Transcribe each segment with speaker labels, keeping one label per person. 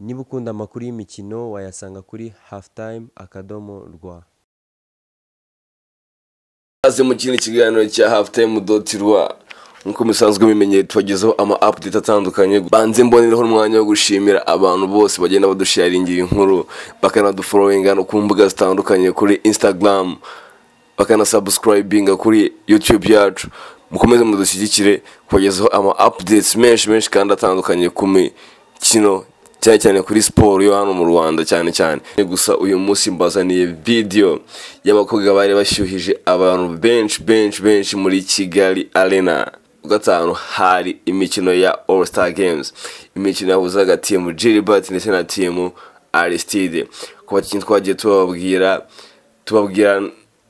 Speaker 1: niba ukunda amakuru y'imikino wayasanga kuri hafutayime akadomo rwa
Speaker 2: Aze mu kindi kiganiro cya hafutayime doti rwa nk'uko musanzwe mubimenye tubagezaho ama apudeti atandukanye banze mbonereho umwanya wo gushimira abantu bose bagenda badusharingira inkuru bakanaduforoyinga no ku mbuga zitandukanye kuri instagram bakanasabusikarayibinga kuri yutube yacu mukomeze mudushyigikire kubagezaho ama apudeti menshi menshi kandi atandukanye ku mikino cyane cyane kuri siporo yo hano mu rwanda cyane cyane gusa uyu munsi mbazaniye video y'abakobwa bari bashyuhije abantu benshi benshi benshi muri kigali arena ku gatanu hari imikino ya all star games imikino yahuzaga timu gilbert ndetse na timu aristide ku bakinnyi twagiye tubabwira tubabwira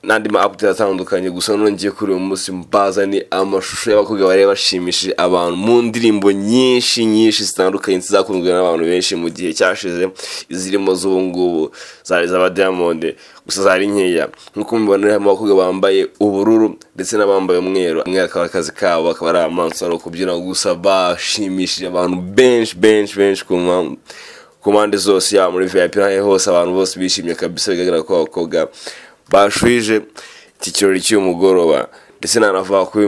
Speaker 2: n'andi ma update atandukanye gusa none ngiye kuri uyu munsi mbaza ni amashusho y'abakobwa bari bashimishije abantu mu ndirimbo nyinshi nyinshi zitandukanye zizakunzwe n'abantu benshi mu gihe cyashize izirimo z'ubu ngubu zari z'aba Diamond gusa zari nkeya nk'uko mubibona harimo abakobwa bambaye ubururu ndetse n'abambaye umweru umwe akaba ari akazi kabo akaba ari amansaro kubyina gusa bashimishije abantu benshi benshi benshi ku mpamvu ku mpande zose yaba muri VIP n'ahandi hose abantu bose bishimye kabisa bigaragara ko abakobwa bashuhije iki kirori cy'uyu mugoroba ndetse nanavuga ko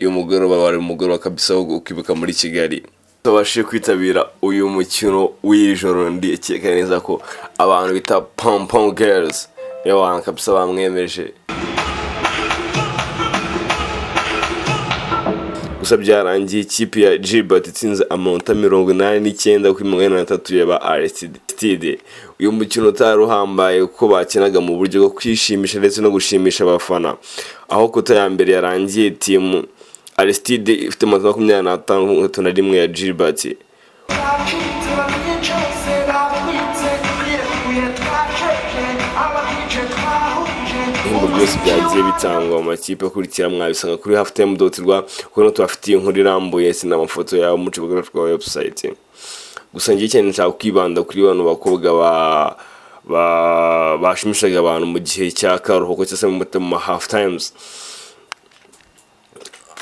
Speaker 2: uyu mugoroba wari umugoroba kabisa wo ukibuka muri kigali babashije kwitabira uyu mukino w'ijoro ndikeka neza ko abantu bita pompom gerizi niyo bantu kabisa bamwemeje gusa byarangiye ikipe ya jibati itsinze amanota mirongo inani n'icyenda kuri mirongo inani na tatu ya ba arisitide uyu mukino utari uhambaye kuko bakinaga mu buryo bwo kwishimisha ndetse no gushimisha abafana aho kota ya mbere yarangiye timu arisitide ifite amanota makumyabiri n'atandatu na rimwe ya gilbert ibihembo byose byagiye bitangwa mu makipe akurikira mwabisanga kuri hafutayime doti rwa kuko no tubafitiye inkuru irambuye si n'amafoto yabo mu kibuga twa webusayiti gusa ngiye cyane nshaka kwibanda kuri bano bakobwa ba bashimishaga abantu mu gihe cya karuhuko cyangwa se mu ma hafu tayimuzi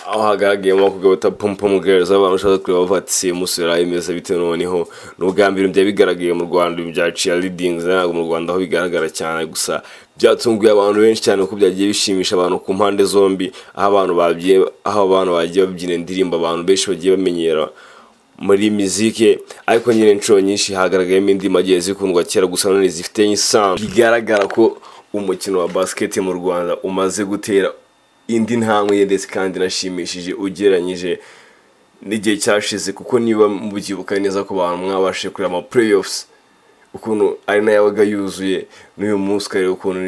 Speaker 2: aho hagaragayemo abakobwa bita pompom girls aho abantu bashobora kureba bavuga ati simusura imeze bitewe noneho ni ubwa mbere byari bigaragaye mu rwanda ibintu bya cheerleading ntabwo mu rwanda aho bigaragara cyane gusa byatunguye abantu benshi cyane kuko byagiye bishimisha abantu ku mpande zombi aho abantu bagiye aho abantu bagiye babyina indirimbo abantu benshi bagiye bamenyera muri mizike ariko nyine inshuro nyinshi hagaragayemo indirimbo agiye zikundwa kera gusa none zifite isano bigaragara ko umukino wa basiketi mu rwanda umaze gutera indi ntambwe ndetse kandi inashimishije ugereranyije n'igihe cyashize kuko niba mubyibuka neza ko abantu mwabashije kureba ama playoffs ukuntu ari nayo yabaga yuzuye n'uyu munsi ukareba ukuntu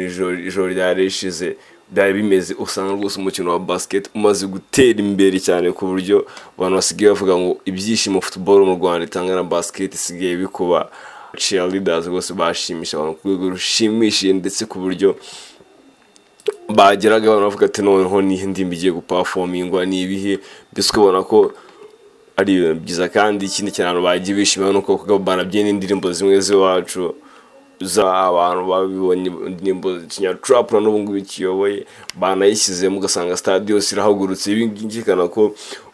Speaker 2: ijoro ryari rishize byari bimeze usanga rwose umukino wa basiketi umaze gutera imbere cyane ku buryo abantu basigaye bavuga ngo ibyishimo futuboro mu rwanda itanga na basiketi isigaye bikuba cheerleaders rwose bashimisha abantu ku rwego rushimishije ndetse ku buryo bageraga abantu bavuga ati noneho nihe ndimi igiye gupafomingwa ni ibihe mbese ukabona ko ari ibintu byiza kandi ikindi cyane abantu bagiye bishimira ni uko banabyina indirimbo zimwe z'iwacu abantu babibonye indirimbo kinyacurapura n'ubu ngubu ikiyoboye banayishyizemo ugasanga sitade yose irahagurutse ibi ngibi ko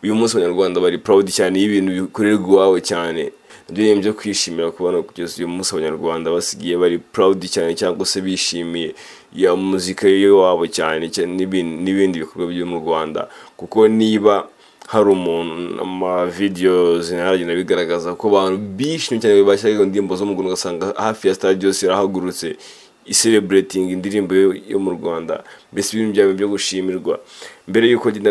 Speaker 2: uyu munsi abanyarwanda bari proud cyane y'ibintu bikorerwa iwawe cyane nabyo ni ibyo kwishimira kubona kugeza uyu munsi abanyarwanda basigaye bari proud cyane cyangwa se bishimiye ya muzika y'iwabo cyane n'ibindi bikorwa byo mu rwanda kuko niba hari umuntu amavidewo zinaragenda bigaragaza ko abantu bishimye cyane bashyiraho indirimbo zo mu Rwanda ugasanga hafi ya sitade yose irahagurutse isereburetinga indirimbo yo mu Rwanda mbese ibintu byabo byo gushimirwa mbere y'uko ngenda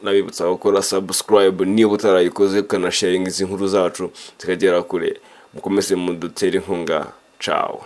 Speaker 2: nabibutsa gukora sabusikarayibu niba utarayikoze ukanasharinga izi nkuru zacu zikagera kure mukomeze mudutere inkunga cawe